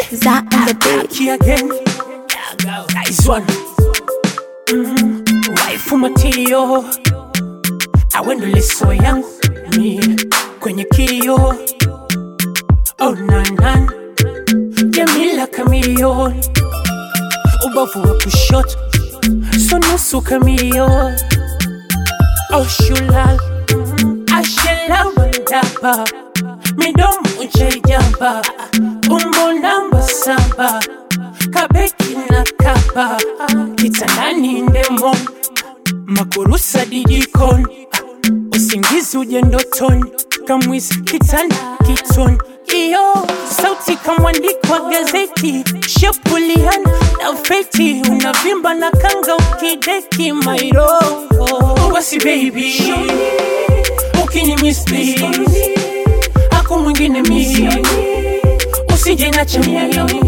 That on the beat. Key again. Nice one. Mm, waifu matio awendo leso yangu mi kwenye kio oh, nanan Jamila kamilioni ubavu wa kushoto so nusu kamilioni oh, shulal ashelawandaba midomo ujejamba umbo namba saba kabeki na kaba kitandani ndemo makurusa didikoni usingizi uje ndotoni kamwisi kitanda kitoni iyo sauti kamwandikwa gazeti shepuliana na feti unavimba na kanga ukideki mairongo basi baby ukini misli ako mwingine mi usije na chamia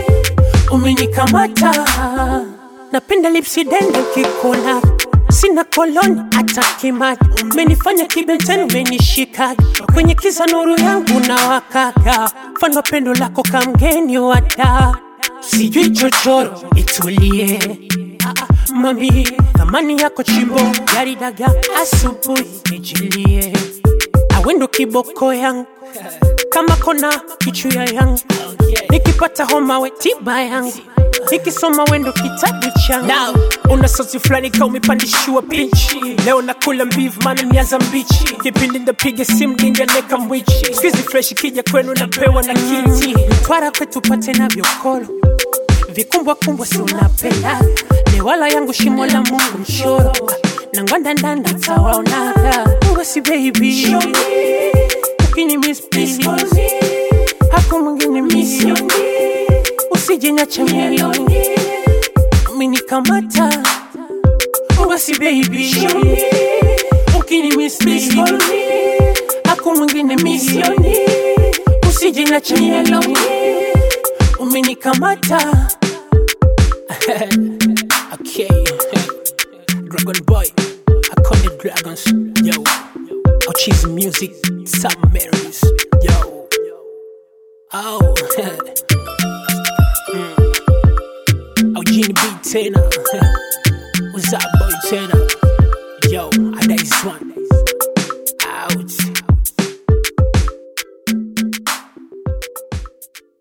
umenikamata napenda lipsi dende kikula sina koloni hata kimaji umenifanya kibeteni umenishika kwenye kiza nuru yangu na wakaka mfano pendo lako kamgeni wada sijui chochoro itulie Ah, ah, mami thamani yako chimbo gari daga asubuhi nijilie awendo kiboko yangu kama kona kichuya yangu nikipata homa we tiba yangu nikisoma wendo kitabu changu Now, una sosi fulani ka umepandishiwa pichi leo nakula mbivu maana miaza mbichi kipindi ndapiga simu ninganeka mwichi skizi fresh kija kwenu napewa na kiti twara kwetu pate na vyokolo vikumbwa kumbwa si unapenda lewala yangu shimo la mungu mshoro na ngwanda ndanda tawaonaga ngosi baby ukini miss please hapo mwingine misi usije niache mimi umenikamata basi baby ukini miss please hapo mwingine misi usije niache mimi umenikamata okay dragon boy I call the dragons yo oh cheese music submarines yo oh Oh, Genie B tena What's up boy tena Yo, I this one